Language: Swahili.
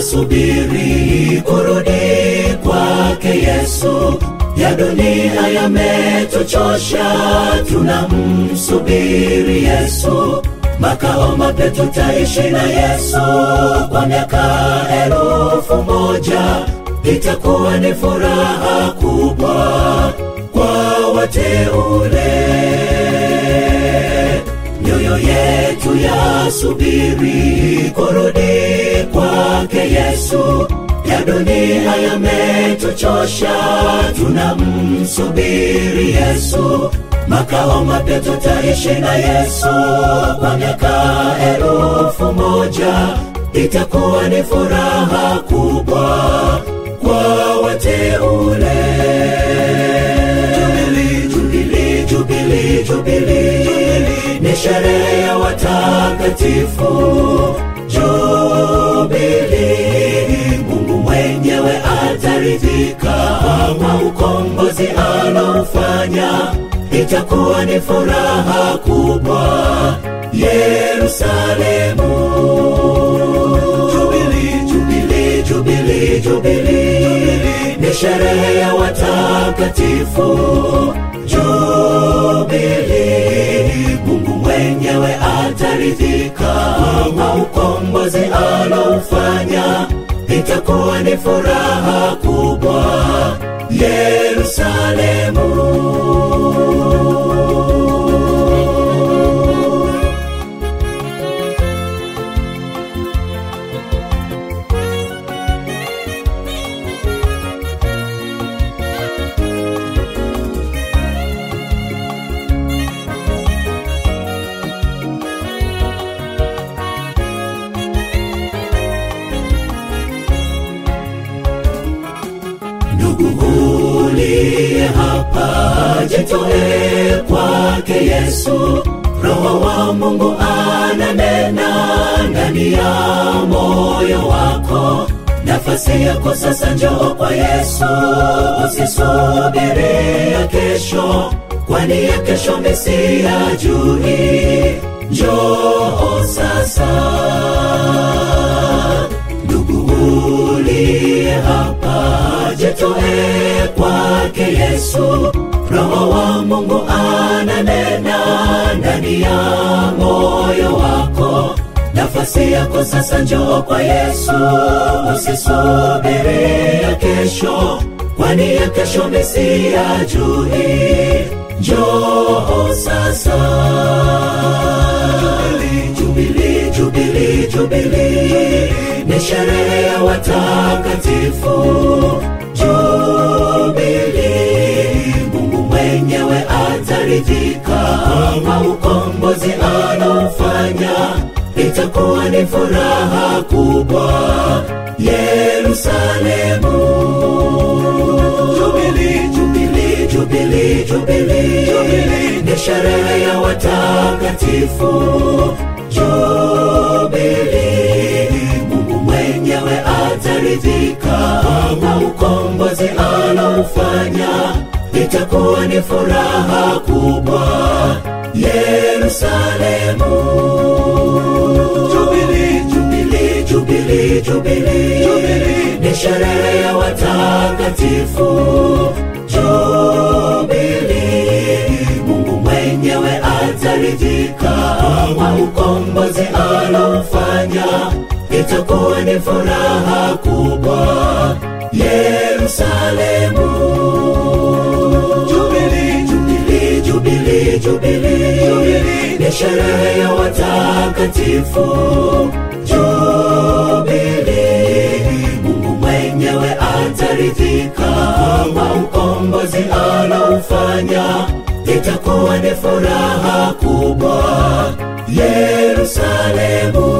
tunasubiri kurudi kwake Yesu. Ya dunia yametuchosha, tunamsubiri Yesu. Makao mapya tutaishi na Yesu kwa miaka elfu moja. Itakuwa ni furaha kubwa kwa wateule mioyo yetu yasubiri kurudi kwake Yesu. Ya dunia yametuchosha, tunamsubiri Yesu. Makao mapya tutaishi na Yesu kwa miaka elfu moja. Itakuwa ni furaha kubwa kwa wateule. Jubili, jubili, jubili, jubili, ni sherehe ya watakatifu. Jubili, Mungu mwenyewe ataridhika kwa ukombozi anaofanya. Itakuwa ni furaha kubwa Yerusalemu. Jubili, jubili, jubili, jubili, ni sherehe ya watakatifu. Jubili, Mungu mwenyewe ataridhika kwa ukombozi anaofanya. Itakuwa ni furaha kubwa Yerusalemu. ndugu uliye hapa, jitoe kwake Yesu. Roho wa Mungu ananena ndani ya moyo wako. Nafasi yako sasa, njoo kwa Yesu, usisubiri ya kesho, kwani ya kesho Mesia jui. Njoo sasa, ndugu uliye hapa, jitoe kwake Yesu. Roho wa Mungu ananena ndani ya moyo wako. Nafasi yako sasa, njoo kwa Yesu, usisubiri ya kesho, kwani ya kesho Mesia jui. Njoo sasa, jubili, jubili, jubili, ni sherehe ya watakatifu. Jubili, Mungu mwenyewe ataridhika kwa ukombozi anaofanya. Itakuwa ni furaha kubwa Yerusalemu. Jubili, jubili, jubili, jubili, jubili, ni sherehe ya watakatifu. Jubili, Mungu mwenyewe ataridhika kwa ukombozi anaofanya. Itakuwa ni furaha kubwa Yerusalemu. Jubili, jubili, jubili, jubili, jubili, ni sherehe ya watakatifu. Jubili, Mungu mwenyewe ataridhika kwa ukombozi anaofanya. Itakuwa ni furaha kubwa Yerusalemu. Jubili, jubili, jubili, jubili, jubili, ni sherehe ya watakatifu. Jubili, Mungu mwenyewe ataridhika kwa ukombozi anaofanya. Itakuwa ni furaha kubwa Yerusalemu.